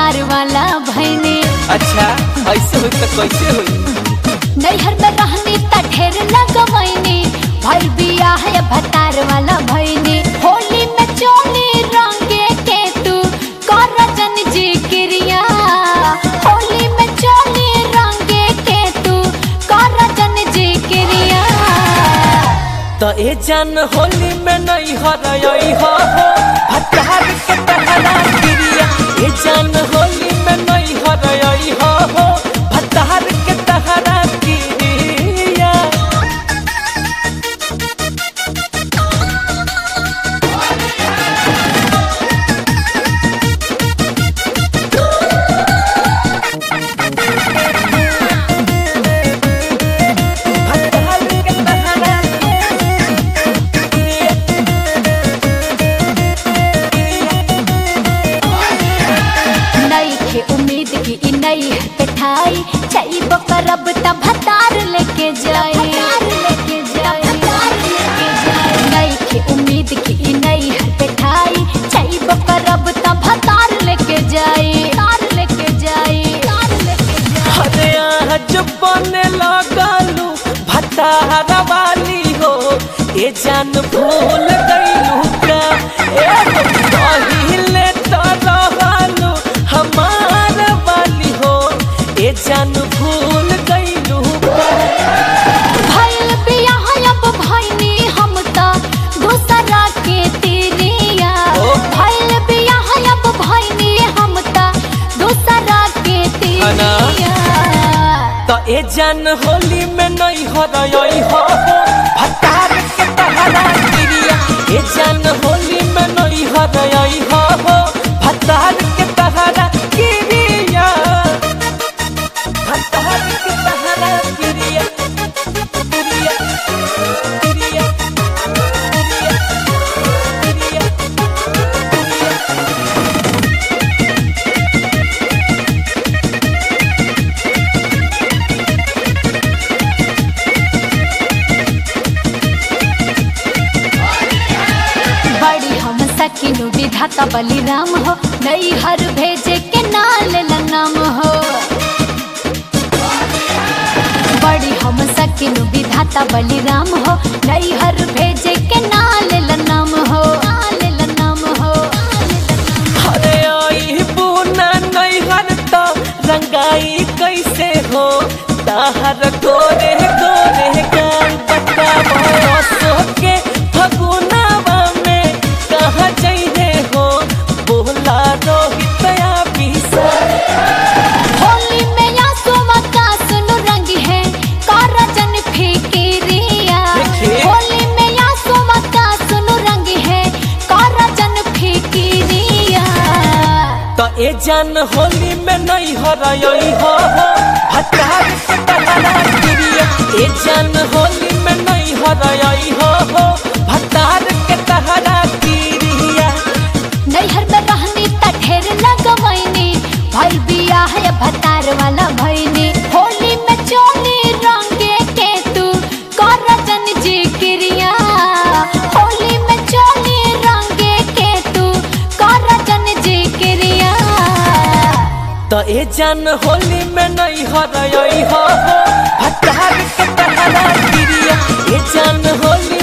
भतार वाला भैने अच्छा ऐसे होई तो कैसे होई नैहर में रहनी त ढेर लगवैनी भर बिया है भतार वाला भैने होली में चोली रंगे के तू कर जन जी क्रिया होली में चोली रंगे के तू कर जन जी क्रिया तो ए जान होली में नहीं हरई हो भतार के तहरा गिरिया ए जान होली में नहीं हरई हो भतार के तहरा गिरिया भतार के तहरा गिरिया नई के उम्मीद की ई नई है पिठाई चाहिए करब त भतार लेके जाए लेके जाए नई के उम्मीद की ई नई है पिठाई चाहिए करब त भतार लेके जाए तार लेके जाए तार लेके जाए अरे आज बने लगलू भतारा वाली हो ए जान भूल गईलू का ए हो पहिले तो रहलू हमार वाली हो ए जान भूल गईलू का भइल बियाह अब भइनी हम त दूसरा के तिरिया ओ। भइल बियाह अब भइनी हम त दूसरा के अना। तिरिया तो ए जान होली में नहीं हो रही हो भतार के तहरा गिरिया ए जान होली में नहीं हो रही हो भतार के तहरा गिरिया भतार के तहरा गिरिया गिरिया गिरिया गिरिया गिरिया बड़ी हम सकिनु विधाता बलिराम हो नई हर भेजे के नाल नाम हो बड़ी हम सकिनु विधाता बलिराम हो नई हर भेजे के नाल नाम हो नाल नाम हो अरे आई बुना नहीं हरता रंगाई कैसे हो ताहर गोरे गोरे गाल बताओ सो के फगुनावा में कहाँ जाइए हो बोला रोहित या पीसा होली में या सोमा का सुनु रंग है कारजन फिकिरिया देखिए। होली में या सोमा का सुनु रंग है कारजन फिकिरिया तो ए जान होली में नहीं हो रही हो भतार के तहरा गिरिया ए जान होली में नहीं हो रही हो भतार के तहरा गिरिया नैहर में रहनी त ढेर लगवैनी भइल बिया है भतार वाला भैनी होली में चोली रंगे के तू कारजन जी क्रिया होली में चोली रंगे के तू कारजन जी क्रिया तो ए जान होली में नहीं हो रही हो भतार के तहरा गिरिया ए जान होली